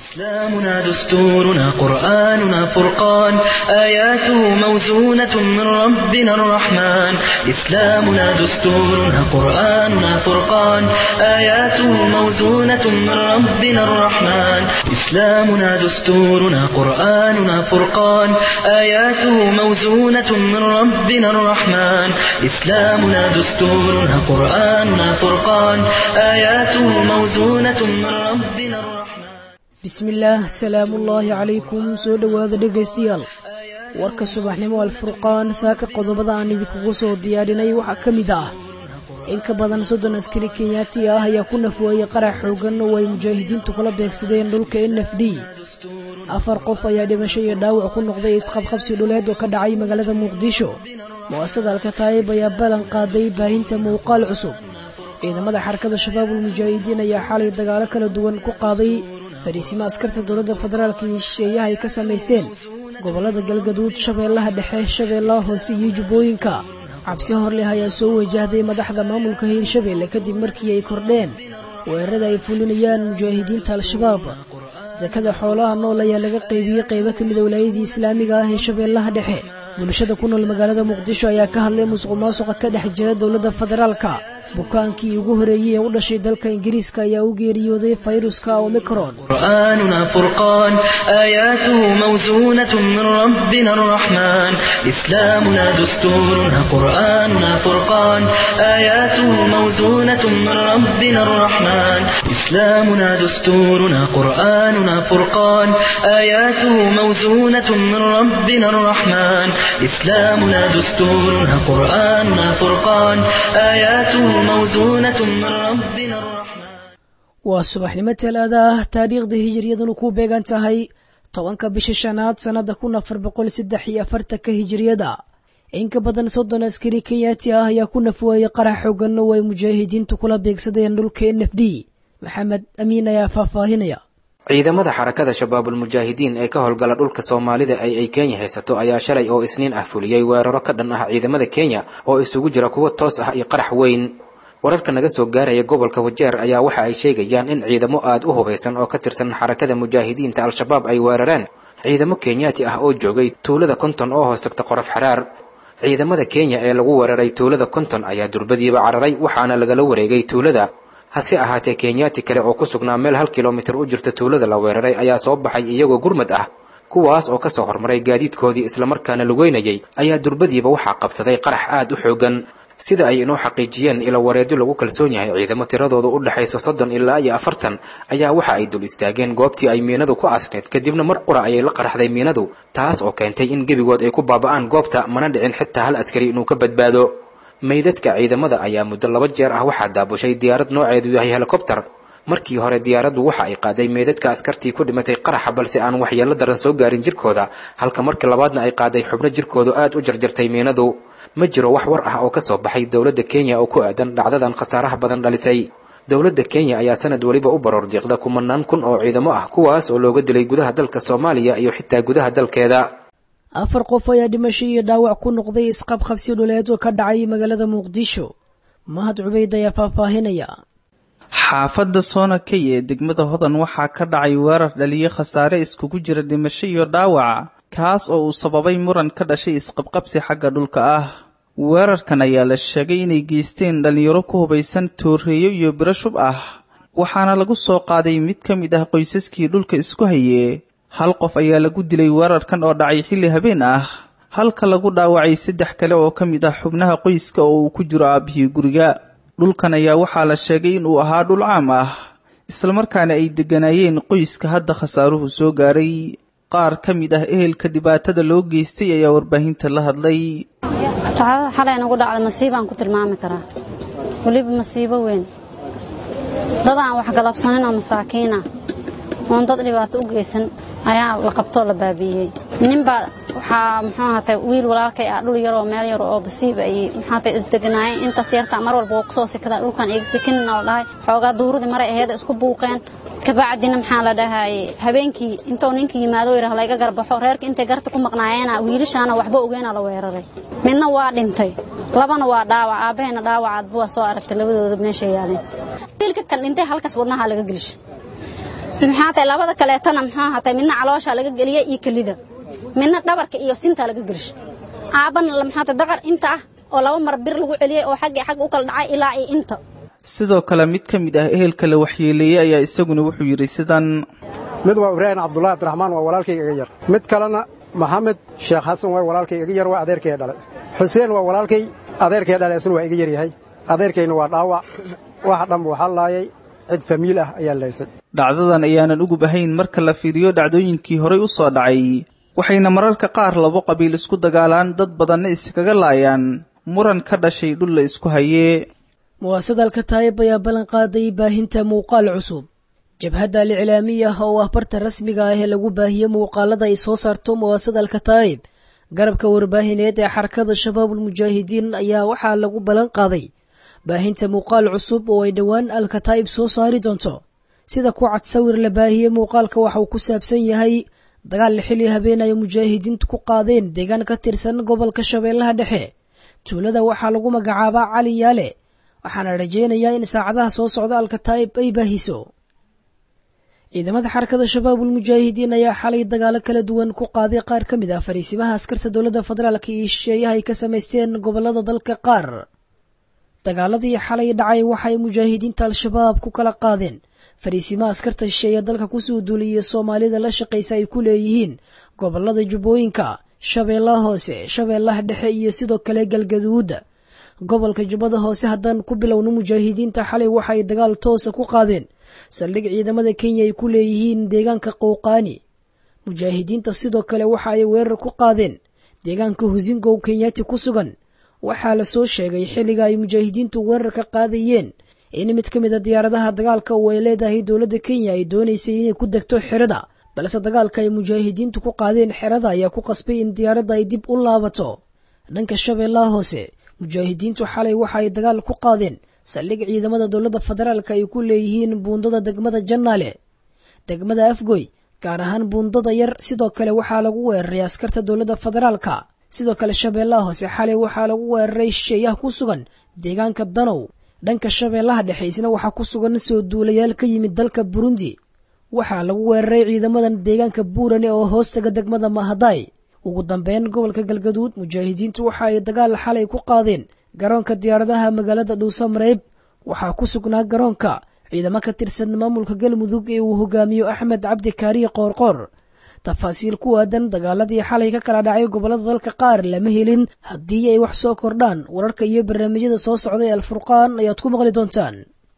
إسلامنا دستورنا قرآننا فرقان آياته موزونة من ربنا الرحمن إسلامنا دستورنا قرآننا فرقان آياته موزونة من ربنا الرحمن إسلامنا دستورنا قرآننا فرقان آياته موزونة من ربنا الرحمن إسلامنا دستورنا قرآننا فرقان آياته موزونة من ربنا الرحمن bismillaah salaamuullaahi calaykum soo dhowaada dhegaystayaal warka subaxnimo alfurqaan saaka qodobada aan idinkugu soo diyaarinay waxaa ka mid ah in ka badan soddon askari kenyaati ah ayaa ku nafweeyey qarax xoogan oo ay mujaahidiintu kula beegsadeen dhulka n f d afar qof ayaa dhimasho iyo dhaawac ku noqday isqabqabsi dhuleed oo ka dhacay magaalada muqdisho mu'asada alkataayib ayaa ballan qaaday baahinta muuqaal cusub ciidamada xarakada shabaabul mujaahidiin ayaa xalay dagaalo kala duwan ku qaaday fariisimo askarta dowladda federaalka iyo shisheeyaha ay ka samaysteen gobollada galgaduud shabeellaha dhexe shabeellaha hoose iyo jubbooyinka cabsi horleh ayaa soo wajahday madaxda maamulka hiirshabeelle kadib markii ay kordheen weerarada ay fulinayaan mujaahidiinta al-shabaab sakada xoolaha nool ayaa laga qaybiyey qaybo ka mida walaayadii islaamiga ah ee shabeellaha dhexe bulshada ku nool magaalada muqdisho ayaa ka hadlay musuq maasuqa ka dhex jira dowladda federaalka bukaankii ugu horeeyey ee u dhashay dalka ingiriiska ayaa u geeriyooday fayruska omicron قرآننا فرقان آياته موزونة من ربنا الرحمن إسلامنا دستورنا قرآننا فرقان آياته موزونة من ربنا الرحمن إسلامنا دستورنا قرآننا فرقان آياته موزونة من ربنا الرحمن إسلامنا دستورنا قرآننا فرقان آياته موزونة من ربنا الرحمن waa subaxnimo talaada ah taariikhda hijiriyaduna ku beegan tahay tobanka bisha shanaad sannada kun afar boqol saddex iyo afartanka hijiriyada in ka badan soddon askari kenyaati ah ayaa ku nafweeyey qarax xoogan oo ay mujaahidiintu kula beegsadeen dhulka n f d maxamed amiin ayaa faahfaahinaya ciidamada xarakada shabaabulmujaahidiin ee ka howlgala dhulka soomaalida ay ay kenya haysato ayaa shalay oo isniin ah fuliyey weeraro ka dhan ah ciidamada kenya oo isugu jira kuwo toos ah iyo qarax weyn wararka naga soo gaaraya gobolka wajeer ayaa waxa ay sheegayaan in ciidamo aada u hubaysan oo ka tirsan xarakada mujaahidiinta al-shabaab ay weerareen ciidamo kenyaati ah oo joogay tuulada konton oo hoos tagta qorof xaraar ciidamada kenya ee lagu weeraray tuulada konton ayaa durbadiiba cararay waxaana lagala wareegay tuulada hase ahaatee kenyaati kale oo ku sugnaa meel hal kilomitir u jirta tuulada la weeraray ayaa soo baxay iyagoo gurmad ah kuwaas oo kasoo hormaray gaadiidkoodii islamarkaana lugeynayay ayaa durbadiiba waxaa qabsaday qarax aada u xoogan sida ay inoo xaqiijiyeen ilo wareedyo lagu kalsoon yahay ciidamo tiradooda u dhexayso soddon ilaa iyo afartan ayaa waxa ay dul istaageen goobtii ay miinadu ku asneed kadibna mar qura ayay la qaraxday miinadu taas oo keentay in gebigood ay ku baaba'aan goobta mana dhicin xitaa hal askari inuu ka badbaado meydadka ciidamada ayaa muddo laba jeer ah waxaa daabushay diyaarad nooceedu yahay helikobter markii hore diyaaraddu waxa ay qaaday meydadka askartii ku dhimatay qaraxa balse aan waxyeello daran soo gaarin jirkooda halka markii labaadna ay qaaday xubno jirkooda aada u jarjartay miinadu ma jiro wax war ah oo ka soo baxay dowladda kenya oo ku aadan dhacdadan khasaaraha badan dhalisay dowladda kenya ayaa sanad weliba u baroor diiqda kumanaan kun oo ciidamo ah kuwaas oo looga dilay gudaha dalka soomaaliya iyo xitaa gudaha dalkeeda afar qof ayaa dhimasho iyo dhaawac ku noqday isqabqabsi dhuleed oo ka dhacay magaalada muqdisho mahad cubayd ayaa faahfaahinaya xaafadda soonakay ee degmada hodan waxaa ka dhacay weerar dhaliyo khasaare iskugu jira dhimasho iyo dhaawaca kaas oo uu sababay muran ka dhashay isqabqabsi xagga dhulka ah weerarkan ayaa la sheegay inay geysteen dhallinyaro ku hubaysan tooreeyo iyo biro shub ah waxaana lagu soo qaaday mid ka mid ah qoysaskii dhulka isku haye hal qof ayaa lagu dilay weerarkan oo dhacay xilli habeen ah halka lagu dhaawacay saddex kale oo ka mid ah xubnaha qoyska oo uu ku jiro aabihii guriga dhulkan ayaa waxaa la sheegay in uu ahaa dhul caam ah islamarkaana ay degganaayeen qoyska hadda khasaaruhu soo gaaray qaar ka mid ah ehelka dhibaatada loo geystay ayaa warbaahinta la hadlay dhacdada xalay nagu dhacday masiibaan ku tilmaami karaa weliba masiibo weyn dad aan wax galabsanin oo masaakiina oon dad dhibaato u geysan ayaa la qabtoo la baabiiyey ninbaa waxaa muxuu ahaatay wiil walaalkay ah dhul yaroo meel yar oo basiiba ay muxuu ahaatay isdeganaayeen intaas yartaa mar walba waa kusoo sikadaa dhulkan iga sikinina la dhahay xoogaa duuradii maray aheeda isku buuqeen kabacdina maxaa la dhahaye habeenkii intuu ninka yimaado yidhah layga garbaxo reerka intay garta ku maqnaayeena wiilashaana waxba ogeena la weeraray midna waa dhintay labana waa dhaawac aabbaheena dhaawacaadba waa soo aragtay labadooda meesha yaadeen wiilka kan dhintay halkaas wadnaha laga gelisha maxaa tahay labada kaleetana muxuu hatay midna caloosha laga geliya iyo kelida midna dhabarka iyo sinta laga gelisha aabana maxaa tahay dacar inta ah oo laba mar bir lagu celiyay oo xagga xagga u kala dhacay ilaa iyo inta sidoo kale mid ka mid ah ehelka la waxyeeleeyey ayaa isaguna wuxuu yidhi sidan mid waa ibraahim cabdullahi abdiraxmaan waa walaalkayga iga yar mid kalena maxamed sheekh xasan waa walaalkay iga yar waa adeerkay dhalay xuseen waa walaalkay adeerkay dhalay isna waa iga yar yahay adeerkayna waa dhaawac waxa dhanba waxaa laayay cid famiil ah ayaa laysay dhacdadan ayaanan ugub ahayn marka la fiiriyo dhacdooyinkii horay u soo dhacay waxayna mararka qaar labo qabiil isku dagaalaan dad badanna iskaga laayaan muran ka dhashay dhul la isku hayee muwaasadalka taayib ayaa ballan qaaday baahinta muuqaal cusub jabhadda aliclaamiya oo ah barta rasmiga ah ee lagu baahiye muuqaalada ay soo saarto muwaasadalka taayib garabka warbaahineed ee xarakada shabaabulmujaahidiin ayaa waxaa lagu ballan qaaday baahinta muuqaal cusub oo ay dhowaan alkataa'ib soo saari doonto sida ku cad sawir la baahiye muuqaalka waxa uu ku saabsan yahay dagaal la xili habeen ay mujaahidiintu ku qaadeen deegaan ka tirsan gobolka shabeellaha dhexe tuulada waxaa lagu magacaabaa cali yaale waxaana rajaynayaa in saacadaha soo socda alkataa'ib ay baahiso ciidamada xarakada shabaabulmujaahidiin ayaa xalay dagaalo kala duwan ku qaaday qaar ka mid ah fariisimaha askarta dowladda federaalka iyo shisheeyaha ay ka samaysteen gobolada dalka qaar dagaaladii xalay dhacay waxay mujaahidiinta al-shabaab ku kala qaadeen fariisimaha askarta shisheeye dalka kusoo duuliyay soomaalida la shaqaysa ay ku leeyihiin gobolada jubbooyinka shabeellaha hoose shabeellaha dhexe iyo sidoo kale galgaduuda gobolka jubbada hoose haddaan ku bilowno mujaahidiinta xalay waxa ay dagaal toosa ku qaadeen saldhig ciidamada kenya ay ku leeyihiin deegaanka qowqaani mujaahidiinta sidoo kale waxa ay weerar ku qaadeen deegaanka husingow kenyaati ku sugan waxaa la soo sheegay xilliga ay mujaahidiintu weerarka qaadayeen in mid ka mid a diyaaradaha dagaalka oo ay leedahay dowladda kenya ay doonaysay inay ku degto xerada balse dagaalka ay mujaahidiintu ku qaadeen xerada ayaa ku qasbay in diyaaradda ay dib u laabato dhanka shabeellaha hoose mujaahidiintu xalay waxa ay dagaal ku qaadeen saldhig ciidamada dowladda federaalka ay ku leeyihiin buundada degmada jannaale degmada afgoy gaar ahaan buundada yar sidoo kale waxaa lagu weeraray askarta dowladda federaalka sidoo kale shabeellaha hoose xalay waxaa lagu weeraray shisheeyaha ku sugan deegaanka danow dhanka shabeellaha dhexe isna waxaa ku sugan soo duulayaal ka yimid dalka burundi waxaa lagu weeraray ciidamadan deegaanka buurane oo hoostaga degmada mahadaay ugu dambeyn gobolka galgaduud mujaahidiintu waxa ay dagaal xalay ku qaadeen garoonka diyaaradaha magaalada dhuusamareeb waxaa ku sugnaa garoonka ciidamo ka tirsan maamulka galmudug ee uu hogaamiyo axmed cabdi kaariye qoorqoor tafaasiil ku aadan dagaaladii xalay ka kala dhacay gobollada dalka qaar lama helin haddii ay wax soo kordhaan wararka iyo barnaamijyada soo socda ee alfurqaan ayaad ku maqli doontaan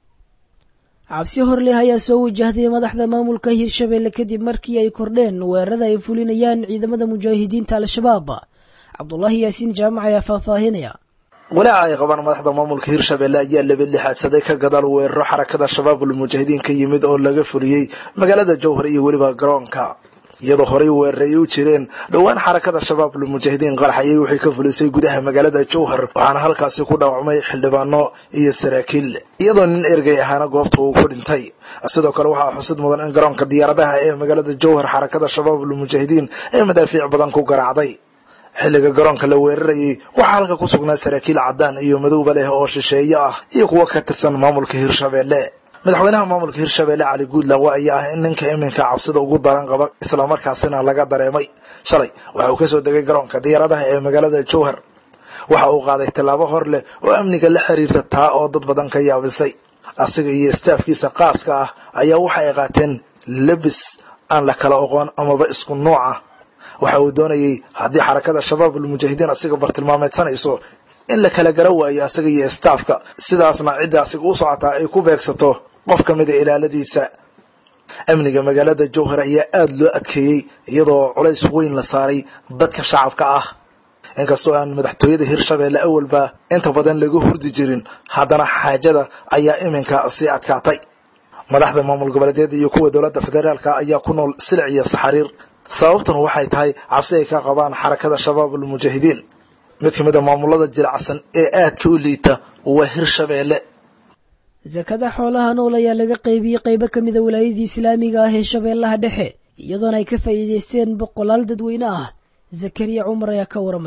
cabsi horleh ayaa soo wajahday madaxda maamulka hirshabeelle kadib markii ay kordheen weerarada ay fulinayaan ciidamada mujaahidiinta al-shabaab cabdulaahi yaasiin jaamac ayaa faahfaahinaya walaaca ay qabaan madaxda maamulka hirshabeelle ayaa laba lixaadsaday ka gadaal weeraro xarakada shabaabul mujaahidiin ka yimid oo laga fuliyey magaalada jowhar iyo weliba garoonka iyadoo horey weeraray u jireen dhowaan xarakada shabaabul mujaahidiin qarax ayay waxay ka fulisay gudaha magaalada jowhar waxaana halkaasi ku dhaawacmay xildhibaano iyo saraakiil iyadoo nin ergey ahaana goobta uu ku dhintay sidoo kale waxaa xusid mudan in garoonka diyaaradaha ee magaalada jowhar xarakada shabaabul mujaahidiin ee madaafiic badan ku garaacday xilliga garoonka la weerarayay waxaa halka ku sugnaa saraakiil caddaan iyo madowba leh oo shisheeye ah iyo kuwo ka tirsan maamulka hirshabeelle madaxweynaha maamulka hirshabeelle cali guudlawe ayaa ah in ninka iminka cabsida ugu daran qaba islamarkaasina laga dareemay shalay waxa uu kasoo degay garoonka diyaaradaha ee magaalada jowhar waxa uu qaaday tallaabo hor leh oo amniga la xiriirta taa oo dad badan ka yaabisay asiga iyo istaafkiisa qaaska ah ayaa waxa ay qaateen lebis aan la kala oqoon amaba isku nooc ah waxa uu doonayay haddii xarakada shabaabul mujaahidiin asiga bartilmaameedsanayso in la kala gara waayo asaga iyo istaafka sidaasna cidda asiga u socotaa ay ku beegsato qof ka mida ilaaladiisa amniga magaalada jowhar ayaa aada loo adkeeyey iyadoo culays weyn la saaray dadka shacabka ah inkastoo aan madaxtooyada hirshabeelle awalba inta badan laga hurdi jirin haddana xaajada ayaa iminka sii adkaatay madaxda maamul goboleedyada iyo kuwa dowladda federaalka ayaa ku nool silic iyo saxariir sababtan waxay tahay cabsi ay ka qabaan xarakada shabaabul mujaahidiin mid ka mid a maamulada jilicsan ee aadka u liita waa hirshabeelle sakada xoolaha nool ayaa laga qaybiyey qaybo ka mida walaayadii islaamiga ah ee shabeellaha dhexe iyadoona ay ka faa'iidaysteen boqolaal dadweyne ah zakariya cumar ayaa ka waramaya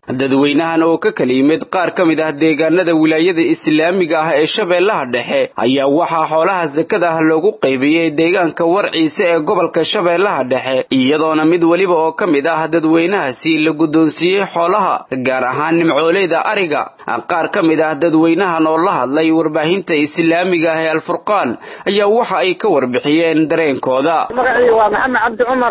dadweynahan oo ka kala yimid qaar ka mid ah deegaanada wilaayada islaamiga ah ee shabeellaha dhexe ayaa waxaa xoolaha sakada ah loogu qaybiyey deegaanka warciise ee gobolka shabeellaha dhexe iyadoona mid weliba oo ka mid ah dadweynahaasi la guddoonsiiyey xoolaha gaar ahaan nimcooleyda ariga qaar ka mid ah dadweynahan oo la hadlay warbaahinta islaamiga ah ee alfurqaan ayaa waxa ay ka warbixiyeen dareenkooda magacii waa maxamed cabdi cumar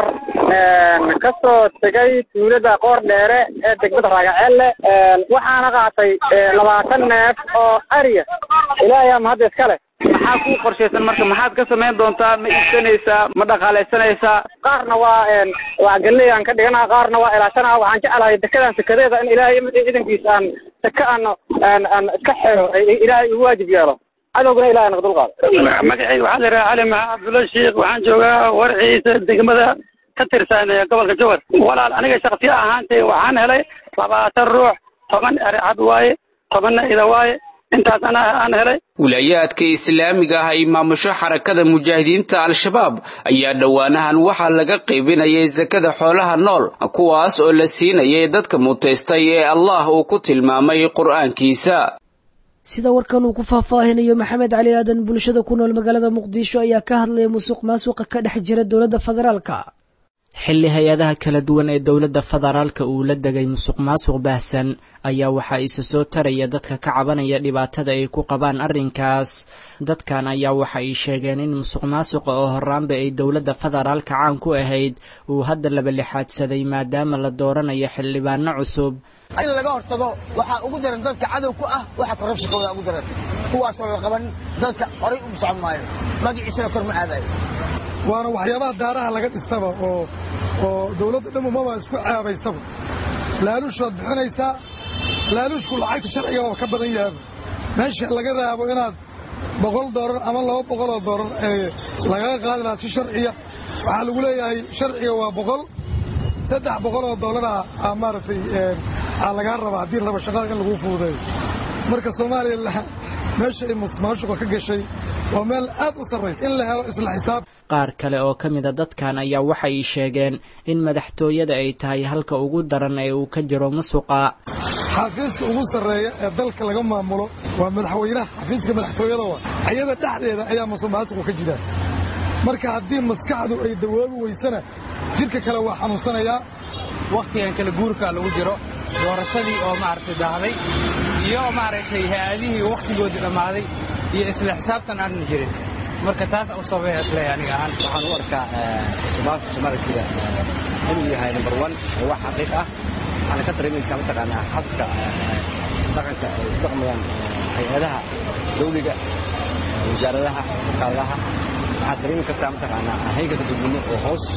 kasoo tegay tuulada qoor dheere ee degmada raagaceelle waxaana qaatay labaatan neef oo ariya ilaahay mahadda iska leh maxaa kuu qorshaysan marka maxaad ka samayn doontaa ma iibsanaysaa ma dhaqaalaysanaysaa qaarna waa waa galley aan ka dhiganaa qaarna waa ilaashanaa waxaan jeclahay dekedaan sekadeeda in ilaahay ciidankiisa aan seke aan aan aan iska xeero ilaahay igu waajib yeelo cadowguna ilahay naga dulqaado magacayga waxaa la yidhaha cali maxaa cabdulla sheikh waxaan joogaa warciisa degmada ka tirsan gobolka jowar walaal aniga shaksiya ahaantay waxaan helay labaatan ruux toban ericad waaye tobanna ida waaye intaas ana aan helay wilaayaadka islaamiga ah ay maamusho xarakada mujaahidiinta al-shabaab ayaa dhowaanahan waxaa laga qaybinayay sakada xoolaha nool kuwaas oo la siinayay dadka mutaystay ee allah uu ku tilmaamay qur'aankiisa sida warkan uu ku faahfaahinayo maxamed cali aadan bulshada ku nool magaalada muqdisho ayaa ka hadlaya musuq maasuqa ka dhex jira dowladda federaalka xilli hay-adaha kala duwan ee dowladda federaalka uu la degay musuq maasuq baahsan ayaa waxaa isa soo taraya dadka ka cabanaya dhibaatada ay ku qabaan arrinkaas dadkan ayaa waxa ay sheegeen in musuq maasuqa oo horaanba ay dowladda federaalka caan ku ahayd uu hadda laba lixaadsaday maadaama la dooranayo xildhibaano cusub in laga hortago waxaa ugu daran dadka cadow ku ah waxa korrabshakooda ugu daran kuwaasoo la qaban dadka horay ugu socon maayo magaciisana kor ma aadayo waana waxyaabaha daaraha laga dhistaba oo oo dawladda dhamumaba isku caabaysaba laaluushaad bixinaysaa laaluushku lacagta sharciga oo ka badan yahaba meesha laga raabo inaad boqol doolar ama laba boqoloo doolar ee lagaga qaadi lahaa si sharciya waxaa lagu leeyahay sharciga waa boqol saddex boqoloo doolara aa maaragtay aa lagaa rabaa haddii raba shaqada in laguu fuudeeyo marka soomaaliya meesha ay musuqmaasuqa ka gashay waa meel aad u sarraysa in la helo isla xisaab qaar kale oo ka mida dadkan ayaa waxay sheegeen in madaxtooyada ay tahay halka ugu daran ee uu ka jiro musuqa xafiiska ugu sarreeya ee dalka laga maamulo waa madaxweynaha xafiiska madaxtooyada waa ayada dhexdeeda ayaa musuqmaasuqu ka jira marka haddii maskaxdu ay dawoobi weysana jidhka kale waa xanuunsanayaa wakhtigan kala guurka lagu jiro doorashadii oo maaragtay daahday iyo maaragtay hay-adihii wakhtigoodii dhammaaday iyo isla xisaabtan aanna jirin marka taas u sababaya isleeyahay aniga ahaan waxaan u arkaa musuqmaasuqa soomaalida inuu yahay number one oo wax xaqiiq ah waxaana ka dareemaysaa mataqaanaa habka dhaqanka ay u dhaqmayaan hay-adaha dawliga wasaaradaha wakaaladaha waxaad dareemi kartaa mataqaanaa haygalka dadweyne oo hoos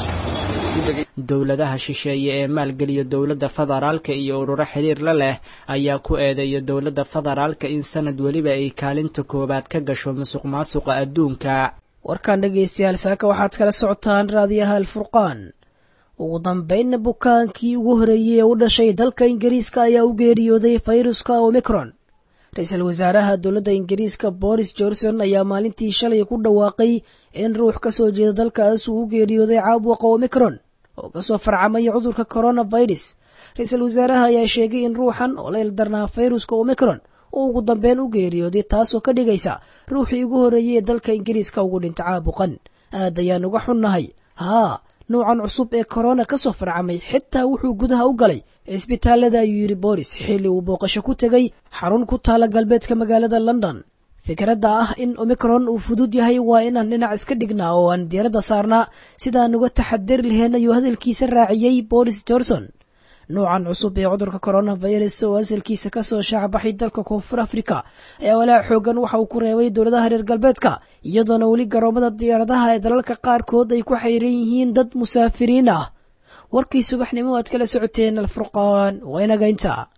u degay dowladaha shisheeye ee maalgeliya dowladda federaalka iyo ururo xiriir la leh ayaa ku eedeeya dowladda federaalka in sanad weliba ay kaalinta koowaad ka gasho musuq maasuqa adduunka warkan dhegaystayaal saaka waxaad kala socotaan raadiyaha alfurqaan ugu dambaynna bukaankii ugu horeeyey ee u dhashay dalka ingiriiska ayaa u geeriyooday fayruska omicron ra-iisul wasaaraha dowladda ingiriiska boris johnson ayaa maalintii shalay ku dhawaaqay in ruux ka soo jeeda dalkaas uu u geeriyooday caabuqa omicron oo kasoo farcamaya cudurka coronavirus ra-iisul wasaaraha ayaa sheegay in ruuxan oo la ildarnaa fayruska omicron uu ugu dambeyn u geeriyooday taasoo ka dhigaysa ruuxii ugu horreeyey ee dalka ingiriiska ugu dhinta caabuqan aad ayaan uga xunnahay haa nuucan cusub ee korona kasoo farcamay xitaa wuxuu gudaha u galay cisbitaalada ayuu yidhi boris xilli uu booqasho ku tegay xarun ku taala galbeedka magaalada london fikradda ah in omicron uu fudud yahay waa inaan dhinac iska dhignaa oo aan diiradda saarnaa sidaan uga taxadari lahayn ayuu hadalkiisa raaciyey boris johnson nuucan cusub ee cudurka coronavirus oo asalkiisa kasoo shaacbaxay dalka koonfur africa ayaa walaac xoogan waxa uu ku reebay dowladaha reer galbeedka iyadoona weli garoomada diyaaradaha ee dalalka qaarkood ay ku xayran yihiin dad musaafiriin ah warkii subaxnimo aad kala socoteen alfurqaan waa inaga intaa